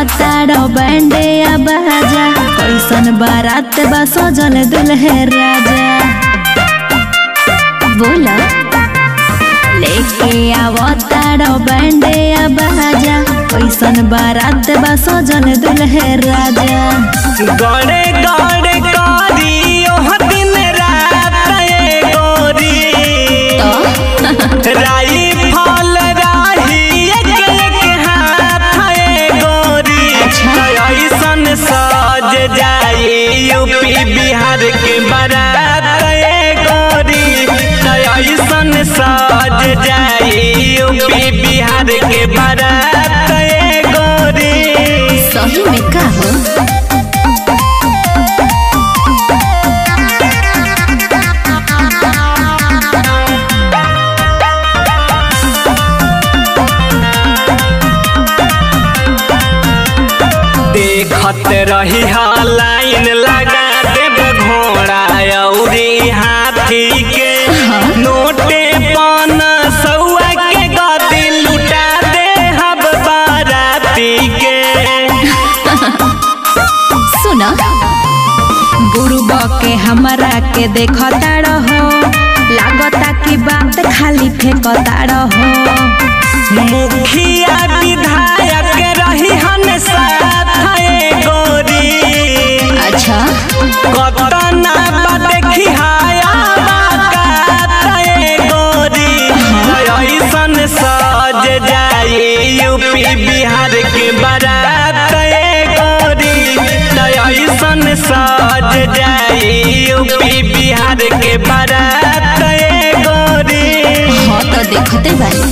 आवताड़ बैंडे आ बाजा कैसन बारात बा सजल दुल्हे राजा बोला लेके आवताड़ बैंडे आ बाजा कैसन बारात बा सजल दुल्हे राजा गड़े गड़े करी ओह दिन रात ए गोरी राई फल राही एक एक हाथ ए गोरी ऐसन सज जाई यूपी बिहार के बारात ए गोरी ऐसन सज जाई यूपी बिहार के बारात ए गोरी सही में का हो देखत रही हा लाइन लगा देब घोड़ा अउरी हाथी के नोटे पान सौआ के गदी लुटा दे हब बाराती के सुना गुरुबा के हमरा के देखता रहो लागता कि बात खाली फेंकता रहो मुखिया विधायक रही हन साथ ए गोरी अच्छा कतना बा देखी हाया बाकात ए गोरी ऐसन सज जाई यूपी बिहार के बारात ए गोरी ऐसन सज जाई यूपी बिहार के बारात ए गोरी हाँ तो देखते बानी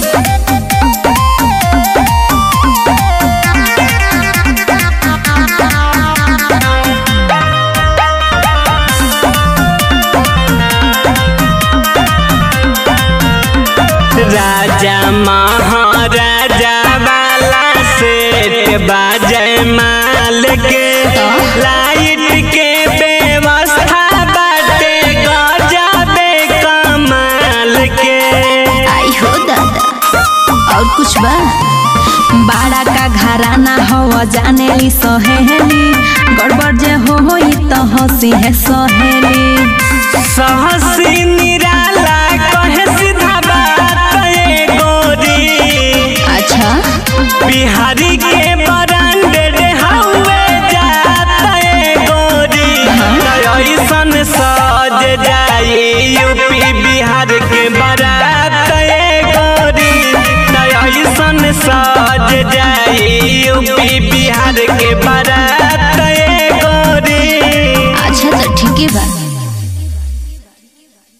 राजा महाराजा वाला सेट बाजय माल के लाइट के व्यवस्था बाटे गजबे कमाल के आई हो दादा और कुछ बा बाड़ा का घराना हो जाने ली सहेली गड़बड़ जे हो होई तो हंसी है सहेली सहसी निराला कहे सीधा बात ए गोरी अच्छा बिहारी के ब्रांडेड हवे जात ए गोरी ऐसन सज जाई यूपी बिहार के बारात ए गोरी ऐसन सज जाई